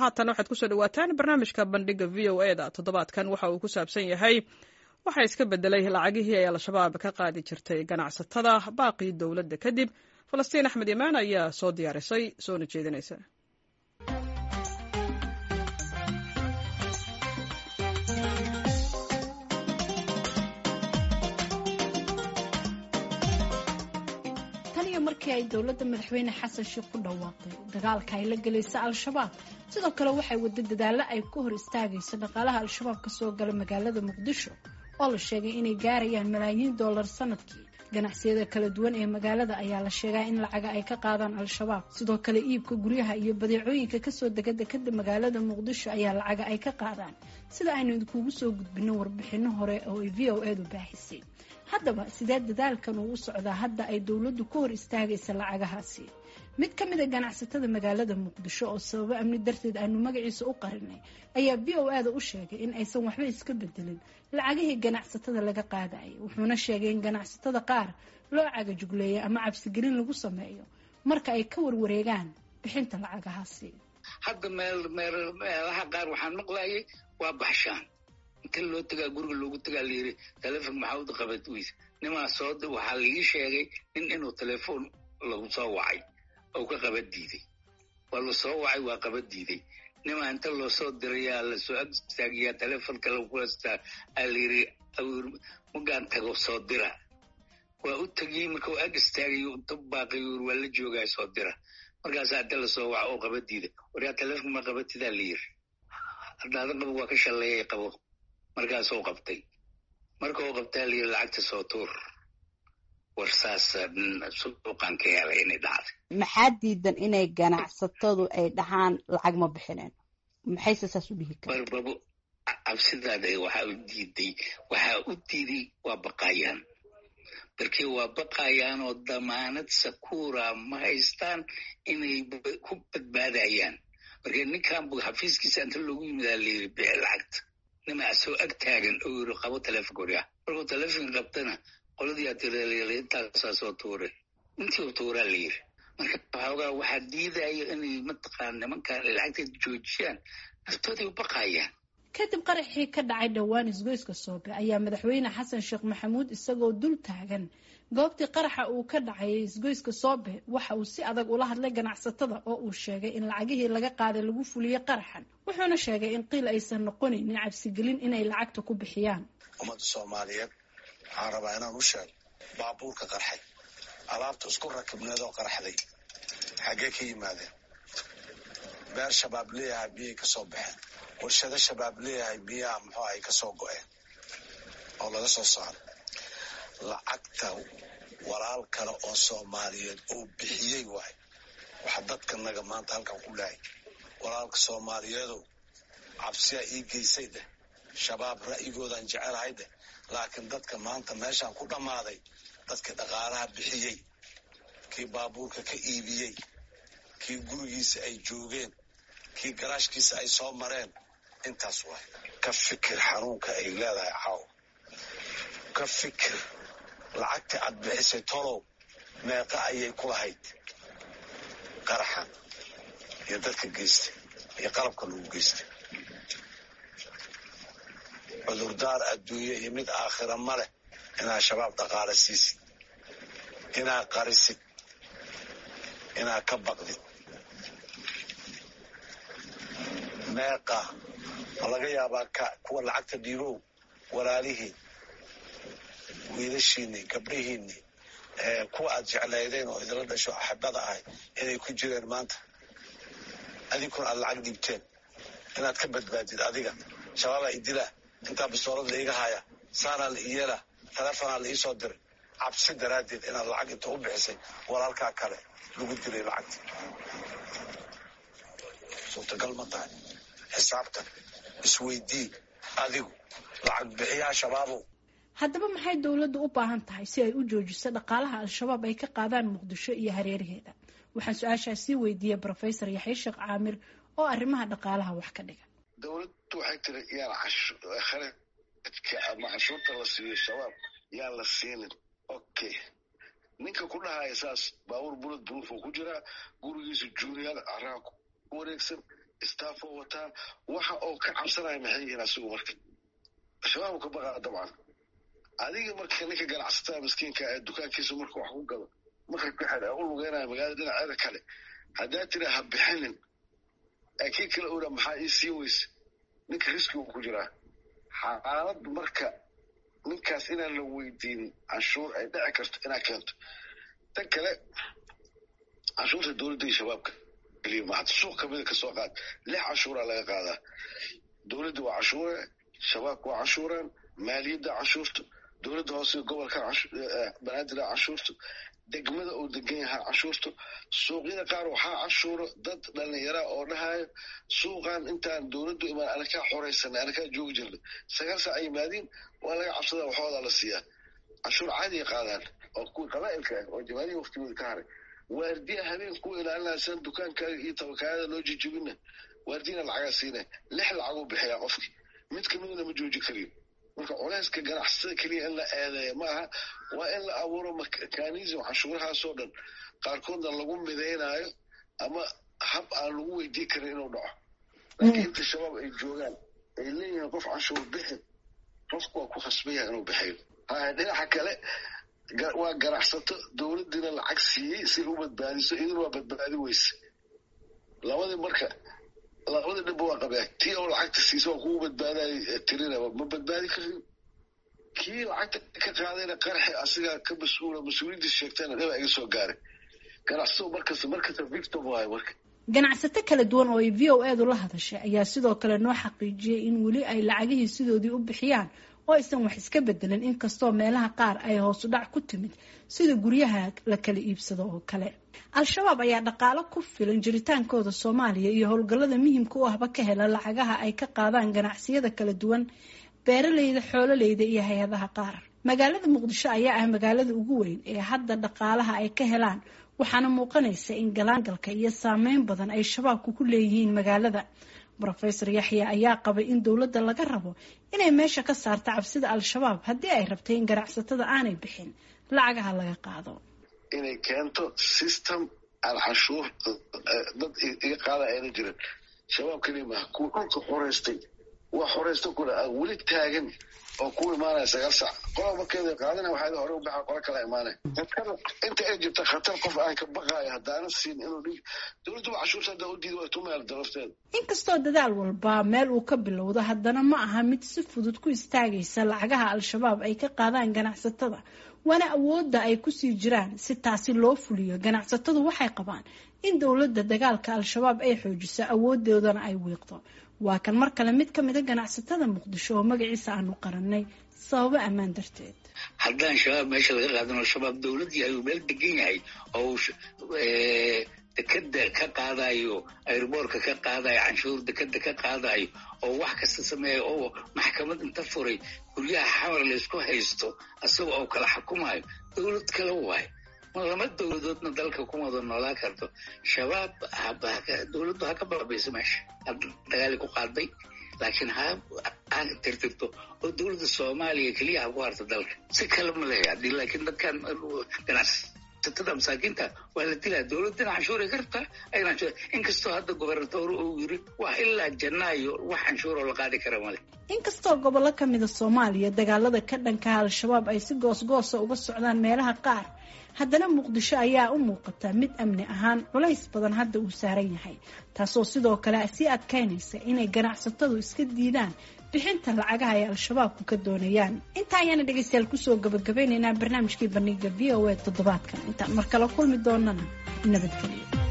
haatan waxaad kusoo dhawaataan barnaamijka bandhiga v o e da toddobaadkan waxa uu ku saabsan yahay waxaa iska bedelay lacagihii ay al-shabaab ka qaadi jirtay ganacsatada baaqii dowladda kadib falastiin axmed imaan ayaa soo diyaarisay soona jeedinaysa markii ay dowladda madaxweyne xasan sheekh ku dhawaaqday dagaalka ay la gelaysa al-shabaab sidoo kale waxay wada dadaallo ay ka hor istaagayso dhaqaalaha al-shabaab kasoo gala magaalada muqdisho oo la sheegay inay gaarayaan malaayiin dollar sanadkii ganacsiyada kala duwan ee magaalada ayaa la sheegaa in lacaga ay ka qaadaan al-shabaab sidoo kale iibka guryaha iyo badeecooyinka kasoo dega dekada magaalada muqdisho ayaa lacaga ay ka qaadaan sida aynu idinkugu soo gudbino warbixino hore oo ay v o edu baaxisay haddaba sidee dadaalkan uu u socdaa hadda ay dowladdu ka hor istaagaysa lacagahaasi mid ka mida ganacsatada magaalada muqdisho oo sababo amni darteed aanu magaciisa u qarinay ayaa v o a da u sheegay in aysan waxba iska bedelin lacagihii ganacsatada laga qaadayay wuxuuna sheegay in ganacsatada qaar loo cagajugleeya ama cabsigelin lagu sameeyo marka ay ka warwareegaan bixinta lacagahaasi hadda meel meelaha qaar waxaan maqlayay waa baxshaan inta loo tagaa guriga loogu tagaa layiri telefon maxaad qabad weyse nimaa soo waxaa laii sheegay nin inuu telefoon lagu soo wacay oo ka qaba diiday waa la soo wacay waa qaba diiday nimaa inta loo soo dirayaa lasoo ag istaagiyaa telefonka lagu hastaa aa layiri magaan tago soo dira waa u tegiyey marka u ag istaagayo inta baaqay waa la joogaa soo dira markaasaa inta lasoo waca oo qaba diida waryaa telefonka ma qabatidaa layiri haddaada qabo waa ka shalleeyay qabo markaasuu qabtay marka uu qabtaa layiri lacagta soo tuur war saas suuqan ka helay inay dhacday maxaa diidan inay ganacsatadu ay dhahaan lacag ma bixineen maxayse saas u dhihi kara barbabo cabsidaada waxaa u diiday waxaa u diiday waa baqayaan markii waa baqayaan oo damaanad sakuura ma haystaan inay ku badbaadayaan marka ninkan bu xafiiskiisa inta loogu yimidaa layiri bixi lacagta nimaa soo ag taagan oo yiri qabo telefonka waryaa markuu telefonka qabtana qoladii atireleyla intaasaa soo tuuray intii u tuuraa la yiri marka waxoogaa waxaa diidaya inay mataqaan nimankan lacagteed joojiyaan naftoodii u baqayaan kadib qaraxii ka dhacay dhowaan isgoyska soobe ayaa madaxweyne xasan sheekh maxamuud isagoo dul taagan goobtii qaraxa uu ka dhacayay isgoyska soobe waxa uu si adag ula hadlay ganacsatada oo uu sheegay in lacagihii laga qaaday lagu fuliyey qaraxan wuxuuna sheegay in qiil aysan noqonaynin cabsigelin inay lacagta ku bixiyaan ummadda soomaaliyeed waxaan rabaa inaan u sheego baabuurka qarxay alaabta isku rakibneed oo qarxday xaggee ka yimaadeen beer shabaab leeyahay biyay ka soo baxeen warshado shabaab leeyahay biyaha muxuu ay ka soo go-een oo laga soo saaro lacagta walaal kale oo soomaaliyeed oo bixiyey waay waxa dadka naga maanta halkan ku lehay walaalka soomaaliyeedow cabsiyaa ii geysay dheh shabaab ra'yigoodaan jecelahay dheh laakiin dadka maanta meeshaan ku dhammaaday dadka dhaqaalaha bixiyey kii baabuurka ka iibiyey kii gurigiisa ay joogeen kii garaashkiisa ay soo mareen intaas waay ka fikir xanuunka ay leedahay caaw ka fikir lacagta aad bixisay tolow meeqa ayay ku lahayd qaraxan iyo dadka geystay iyo qalabka lagu geystay cudurdaar adduunye iyo mid aakhira ma leh inaa shabaab dhaqaala siisid inaa qarisid inaa ka baqdid meeqa ma laga yaabaa ka kuwa lacagta dhiibow walaalihiin wiilashiinii gabdhihiinii kuwa aad jeclaydeen oo idinla dhasho axibada ahay inay ku jireen maanta adinkuna aad lacag dhiibteen inaad ka badbaadid adiga shabaabaa idilaa intaa bistoolad la iga haya saanaa la iyeela telefonaa la iisoo diray cabsi daraaddeed inaad lacag inta u bixisay walaalkaa kale lagu dilay lacagta suurtagal ma tahay xisaabtan isweydii adigu lacag bixiyaa shabaabow haddaba maxay dowladdu u baahan tahay si ay u joojiso dhaqaalaha al-shabaab ay ka qaadaan muqdisho iyo hareeraheeda waxaan su-aashaas sii weydiiyey brofesor yaxya sheekh caamir oo arrimaha dhaqaalaha wax ka dhiga dowladdu waxay tiri yaan kharajka ama canshuurta la siiyo shabaab yaan la siinin okay ninka ku dhahaya saas baabuur bulad buruufuu ku jiraa gurigiisa juuriyal caraha ku wareegsan staffoo wataa waxa oo ka cabsanaya maxay yihiin asigu marka shabaab ka baqaa dabcan adiga marka ninka ganacsatada miskiinka ee dukaankiisa marka wax ku gado marka kaxed u lugeynaya magaalada dhinaceeda kale haddaa tira ha bixinin ee kii kale ora maxaa ii sii weyse ninka riskigu ku jiraa xaalad marka ninkaas inaan la weydiinin canshuur ay dhici karto inaa keento tan kale canshuurta dowladda iyo shabaabka keliya ma hata suuq kamida kasoo qaad lix canshuuraa laga qaadaa dowladda waa canshuure shabaabka waa canshuuraan maaliyadda canshuurta dowladda hoose gobolka banaadir canshuurta degmada uu degan yahaa canshuurta suuqyada qaar waxaa canshuuro dad dhallinyara oo dhahayo suuqan intaan dowladdu imaan anakaa xoraysanay anakaa joogi jirnay sagaal saac ay yimaadiin waa laga cabsadaa waxooda la siiyaa canshuur caadiya qaadaan oo kuwii qabaa'ilka ah oo jamaalihi waqtigooda ka haray waardiya habeen ku ilaalinaysan dukaankaaga iyo tabakaayada loo jijibina waardiyana lacagaa siina lix lacaguu bixiyaa qofkii mid kamidna ma jooji kariyo marka culeyska ganacsatada keliya in la eedeeya ma aha waa in la abuuro mekanism canshuurahaasoo dhan qaarkoodna lagu midaynaayo ama hab aan lagu weydii karin inuu dhaco laakiin inta shabaab ay joogaan ay leeyihiin qof canshuur bixi qofku waa ku khasbaya inuu bixiyo haya dhinaca kale waa ganacsato dowladdiina lacag siiyey si u badbaadiso idin waa badbaadi weyse labadii marka labadii dhibba waa qabaa tii oo lacagta siisa waa kugu badbaadaay tirinaba ma badbaadi karin kii lacagta ka qaadayna qarxi asigaa ka mas-uula mas-uuliyaddiis sheegtayna dhiba iga soo gaaray ganacsatadu markasta markasta victim waayo marka ganacsato kala duwan oo ay v o eedu la hadashay ayaa sidoo kale noo xaqiijiyey in weli ay lacagihii sidoodii u bixiyaan oo aysan wax iska bedelin inkastoo meelaha qaar ay hoosu dhac ku timid sida guryaha la kala iibsado oo kale al-shabaab ayaa dhaqaalo ku filan jiritaankooda soomaaliya iyo howlgallada muhimka u ahba ka hela lacagaha ay ka qaadaan ganacsiyada kala duwan beeraleyda xoololeyda iyo hay-adaha qaar magaalada muqdisho ayaa ah magaalada ugu weyn ee hadda dhaqaalaha ay ka helaan waxaana muuqanaysa in galaangalka iyo saameyn badan ay shabaabku ku leeyihiin magaalada rofesor yaxya ayaa qabay in dowladda laga rabo inay meesha ka saarto cabsida al-shabaab haddii ay rabtay in ganacsatada aanay bixin lacagaha laga qaado inay keento system aan canshuur dad iga qaada ayna jirin shabaab keliya maaha kuwa dhulka xoreystay waa xoreysta kule aan weli taagan oo ku imaanaya sagaal sac qola markeeda qaadana waxaa hore u baxa qola kala imaanaya inta ay jirta khatar qof aan ka baqaayo haddaana siin inuu dhig dowladduba cashuurta haddaa u diida waa tumayal darafteeda inkastoo dadaal walba meel uu ka bilowdo haddana ma aha mid si fudud ku istaagaysa lacagaha al-shabaab ay ka qaadaan ganacsatada waana awoodda ay kusii jiraan si taasi loo fuliyo ganacsatadu waxay qabaan in dowladda dagaalka al-shabaab ay xoojiso awoodoodana ay wiiqdo waa kan mar kale mid ka mida ganacsatada muqdisho oo magaciisa aanu qarannay sababo ammaan darteed haddaan shabaab meesha laga qaadano shabaab dowladdii ayuu meel degan yahay oo dekeda ka qaadayo airboorka ka qaadayo canshuur dekeda ka qaadayo oo wax kasta sameeya oo maxkamad inta furay guryaha xamar laysku haysto isaga oo kala xukumayo dowlad kale waayo ma lama dowladoodna dalka kuma wada noolaan karto shabaab dowladdu ha ka baabayso meesha dagaali ku qaaday laakiin ha ha tirtirto oo dowladda soomaaliya keliya ha ku harto dalka si kale ma leeya hadii laakiin dadkan ganacsatada masaakiinta waa la dilaa dowladdana canshuuray ka rabtaa ayna inkastoo hadda gobernatoor uu yiri waa ilaa janaayo wax canshuuroo la qaadi kara male inkastoo gobollo ka mida soomaaliya dagaalada ka dhankaha al-shabaab ay si goosgoosa uga socdaan meelaha qaar haddana muqdisho ayaa u muuqata mid amni ahaan culays badan hadda uu saaran yahay taasoo sidoo kale sii adkaynaysa inay ganacsatadu iska diidaan bixinta lacagaha ay al-shabaabku ka doonayaan intaa ayaana dhegaystayaal kusoo gabagabeynaynaa barnaamijkii bandhiga v o a toddobaadkan intaan mar kale kulmi doonana nabadgelyo